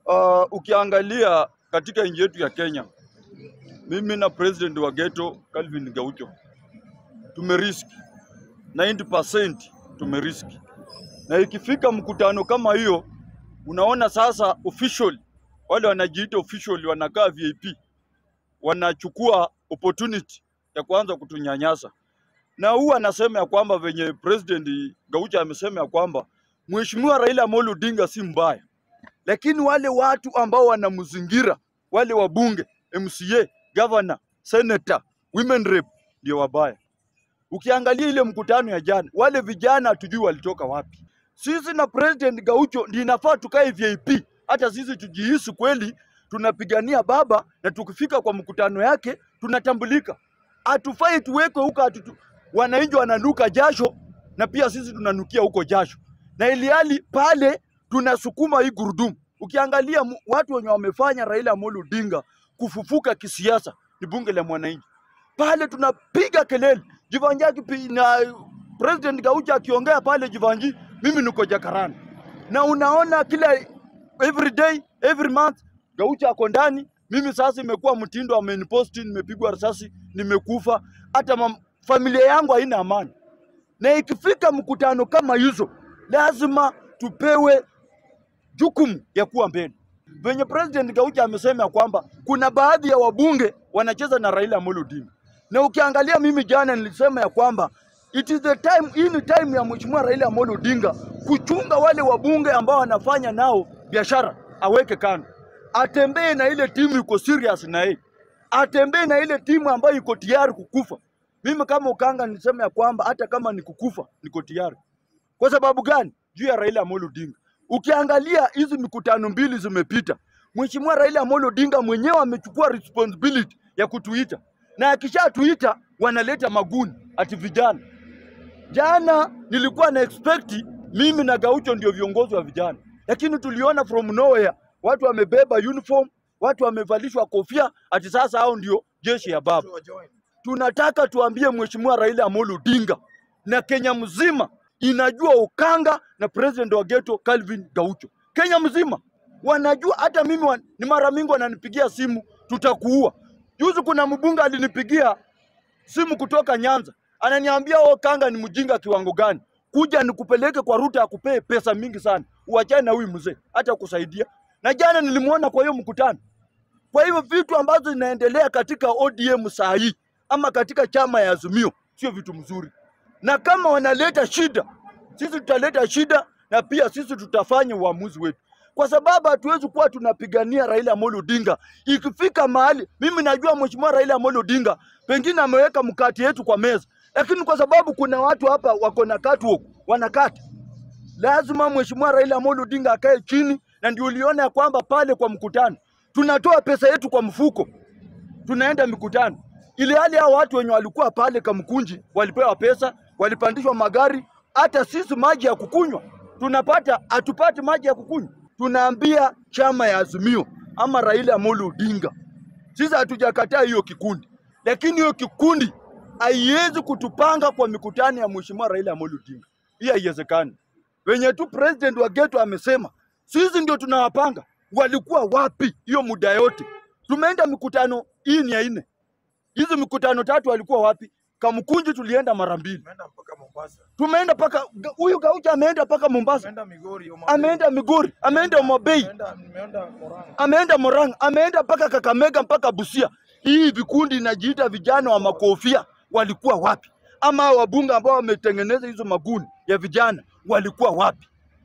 Uh, ukiangalia katika nchi yetu ya Kenya, mimi na president wa ghetto Calvin Gaucho tumeriski 90% tumeriski, na ikifika mkutano kama hiyo, unaona sasa official wale wanajiita official wanakaa VIP wanachukua opportunity ya kuanza kutunyanyasa, na huwa anasema ya kwamba venye president Gaucho amesema ya kwamba Mheshimiwa Raila Amolo Odinga si mbaya, lakini wale watu ambao wanamzingira wale wabunge, MCA, governor, senator, women rep ndio wabaya. Ukiangalia ile mkutano ya jana, wale vijana hatujui walitoka wapi. Sisi na president Gaucho ndio inafaa tukae VIP, hata sisi tujihisi kweli tunapigania baba, na tukifika kwa mkutano yake tunatambulika. Hatufai tuwekwe huko, hatutu... wananchi wananuka jasho na pia sisi tunanukia huko jasho, na ilihali pale tunasukuma hii gurudumu. Ukiangalia mu- watu wenye wamefanya Raila Amolo Odinga kufufuka kisiasa ni bunge la mwananchi pale tunapiga kelele Jivanji akipi- na President Gaucho akiongea pale Jivanji, mimi niko Jakaranda na unaona kila every day every month Gaucho ako ndani. Mimi sasa imekuwa mtindo, ameniposti, nimepigwa risasi, nimekufa, hata mam, familia yangu haina amani. Na ikifika mkutano kama hizo, lazima tupewe jukumu ya kuwa mbele. Venye President Gaucho amesema ya kwamba kuna baadhi ya wabunge wanacheza na Raila Amolo Odinga, na ukiangalia mimi jana nilisema ya kwamba it is the time, hii ni time ya Mheshimiwa Raila Amolo Odinga kuchunga wale wabunge ambao wanafanya nao biashara, aweke kando, atembee na ile timu iko serious na yeye, atembee na ile timu ambayo iko tayari kukufa. Mimi kama Ukanga nilisema ya kwamba hata kama ni kukufa niko tayari. Kwa sababu gani? Juu ya Raila Amolo Odinga. Ukiangalia hizi mikutano mbili zimepita, Mheshimiwa Raila Amolo Odinga mwenyewe amechukua responsibility ya kutuita, na akishatuita wanaleta maguni ati vijana. Jana nilikuwa na expect mimi na Gaucho ndio viongozi wa vijana, lakini tuliona from nowhere watu wamebeba uniform, watu wamevalishwa kofia, ati sasa hao ndio jeshi ya baba tunataka tuambie Mheshimiwa Raila Amolo Odinga na Kenya mzima inajua Ukanga na president wa ghetto Calvin Gaucho. Kenya mzima wanajua, hata mimi wa, ni mara mingi wananipigia simu, tutakuua. Juzi kuna mbunge alinipigia simu kutoka Nyanza, ananiambia wewe Kanga ni mjinga kiwango gani, kuja nikupeleke kwa Ruto akupee pesa mingi sana, uachane na huyu mzee hata kusaidia. Na jana nilimuona kwa hiyo mkutano. Kwa hivyo vitu ambazo zinaendelea katika ODM saa hii ama katika chama ya Azimio sio vitu mzuri, na kama wanaleta shida, sisi tutaleta shida na pia sisi tutafanya uamuzi wetu, kwa sababu hatuwezi kuwa tunapigania Raila Amolo Odinga. Ikifika mahali, mimi najua mheshimiwa Raila Amolo Odinga pengine ameweka mkate yetu kwa meza, lakini kwa sababu kuna watu hapa wako na catwalk wanakata lazima mheshimiwa Raila Amolo Odinga akae chini, na ndio uliona ya kwamba pale kwa mkutano tunatoa pesa yetu kwa mfuko, tunaenda mikutano, ili hali hao watu wenye walikuwa pale Kamkunji walipewa pesa, walipandishwa magari. Hata sisi maji ya kukunywa tunapata, hatupati maji ya kukunywa. Tunaambia chama ya Azimio ama Raila Amolo Odinga, sisi hatujakataa hiyo kikundi, lakini hiyo kikundi haiwezi kutupanga kwa mikutano ya mheshimiwa Raila Amolo Odinga. Hii haiwezekani. Wenye tu president wa geto amesema sisi ndio tunawapanga. Walikuwa wapi hiyo muda yote? Tumeenda mikutano hii ni ya nne, hizi mikutano tatu walikuwa wapi? Kamkunji tulienda mara mbili, Tumeenda mpaka Mombasa. tumeenda paka huyu Gaucho ameenda mpaka Mombasa, Tumeenda Migori. Homa Bay. ameenda Migori, ameenda Homa Bay, Tumeenda nimeenda Murang'a. ameenda Murang'a, ameenda mpaka Kakamega, mpaka Busia. Hii vikundi inajiita vijana wa makofia walikuwa wapi? Ama hao wabunge ambao wametengeneza hizo maguni ya vijana walikuwa wapi?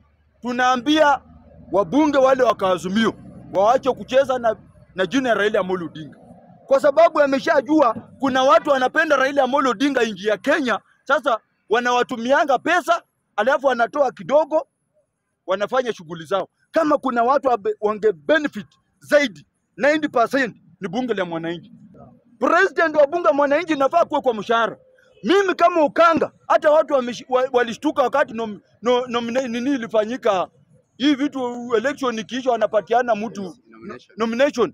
Tunaambia wabunge wale wa Kaazimio waache kucheza na, na jina ya Raila Amolo Odinga, kwa sababu ameshajua kuna watu wanapenda Raila Amolo Odinga nchi ya Kenya. Sasa wanawatumianga pesa, alafu wanatoa kidogo, wanafanya shughuli zao. Kama kuna watu wabe- wange benefit zaidi 90% ni bunge la mwananchi. President wa bunge la mwananchi inafaa kuwa kwa mshahara. Mimi kama Ukanga, hata watu wameshi- wa- walishtuka wakati nom, no, nomina- nini ilifanyika hii vitu election ikiisha, wanapatiana mtu nomination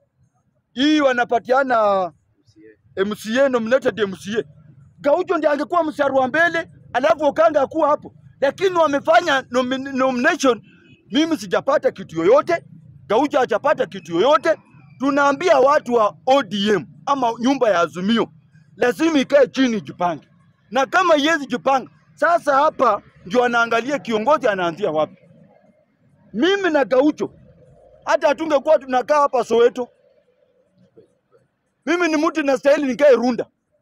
hii wanapatiana MCA nominated MCA. Gaucho ndiye angekuwa mstari wa mbele, alafu Okanga akuwa hapo, lakini wamefanya nomi- nomination. Mimi sijapata kitu yoyote, Gaucho hajapata kitu yoyote. Tunaambia watu wa ODM ama nyumba ya Azimio lazima ikae chini jipange, na kama yezi jipanga sasa, hapa ndio anaangalia kiongozi anaanzia wapi. Mimi na Gaucho hata hatungekuwa tunakaa hapa Soweto. Mimi ni mtu nastahili nikae Runda,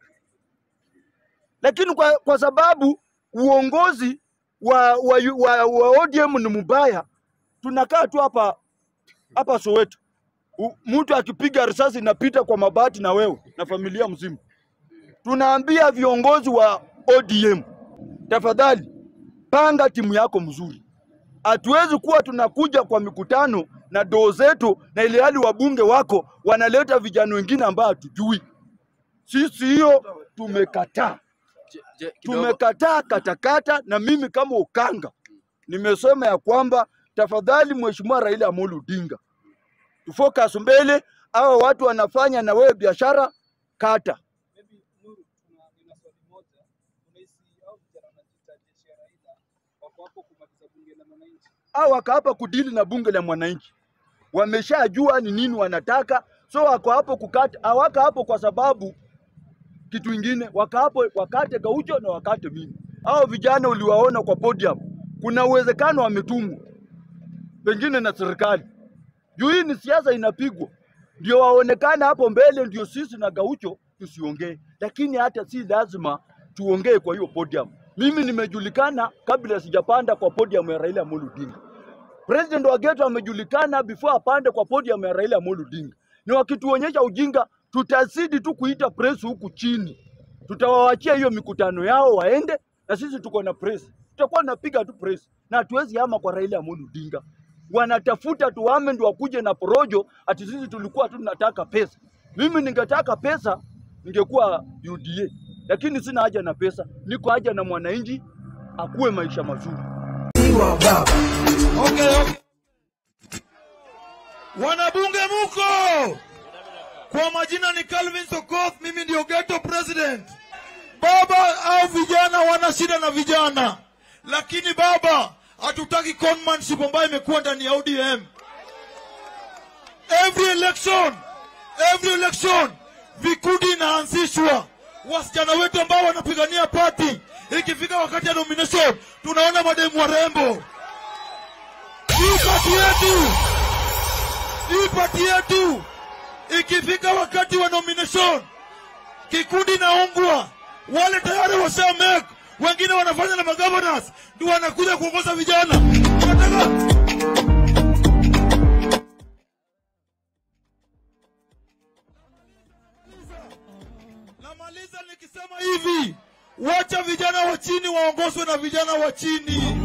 lakini kwa, kwa sababu uongozi wa, wa, wa, wa ODM ni mbaya, tunakaa tu hapa hapa Soweto. U- Mtu akipiga risasi inapita kwa mabati na wewe na familia mzima. Tunaambia viongozi wa ODM, tafadhali panga timu yako mzuri. Hatuwezi kuwa tunakuja kwa mikutano na doo zetu, na ile hali wabunge wako wanaleta vijana wengine ambao hatujui. Sisi hiyo tumekataa, Je- je, kidogo. tumekataa katakata. Na mimi kama Ukanga nimesema ya kwamba tafadhali, Mheshimiwa Raila Amolo Odinga, tufocus mbele. Hawa watu wanafanya na wewe biashara, kata Maybe Nuru, tuna nina swali moja. Unahisi hao vijana wanajiita jeshi ya Raila wako hapo kumaliza bunge la mwananchi? au wako hapa kudili na bunge la mwananchi, wameshajua ni nini wanataka, so wako hapo kukata, hawako hapo kwa sababu kitu ingine, wako hapo wakate Gaucho na wakate mimi. Hao vijana uliwaona kwa podium, kuna uwezekano wametumwa pengine na serikali juu hii ni siasa inapigwa, ndio waonekane hapo mbele, ndio sisi na Gaucho tusiongee, lakini hata si lazima tuongee kwa hiyo podium. Mimi nimejulikana kabla sijapanda kwa podium ya Raila Amolo Odinga. President wa Geto amejulikana before apande kwa podium ya Raila Amolo Odinga. Ni wakituonyesha ujinga, tutazidi tu kuita press huku chini, tutawaachia hiyo mikutano yao waende, na sisi tuko na press, tutakuwa napiga tu press na hatuwezi hama kwa Raila Amolo Odinga. Wanatafuta tuame ndio wakuje na porojo, ati sisi tulikuwa tu tunataka pesa. Mimi ningetaka pesa ningekuwa UDA, lakini sina haja na pesa, niko haja na mwananchi akuwe maisha mazuri. Okay, okay. Wanabunge muko, kwa majina ni Calvin Sokoth, mimi ndio ghetto president. Baba au vijana wana shida na vijana, lakini baba, hatutaki conmanship ambayo imekuwa ndani ya ODM. Every election, every election vikundi inaanzishwa, wasichana wetu ambao wanapigania party, ikifika wakati ya nomination tunaona mademu warembo hii pati yetu, hii pati yetu, ikifika wakati wa nomination, kikundi naungwa, wale tayari washa make, wengine wanafanya na magovernors, ndio wanakuja kuongoza vijana. Tunataka namaliza nikisema hivi, wacha vijana wa chini waongozwe na vijana wa chini.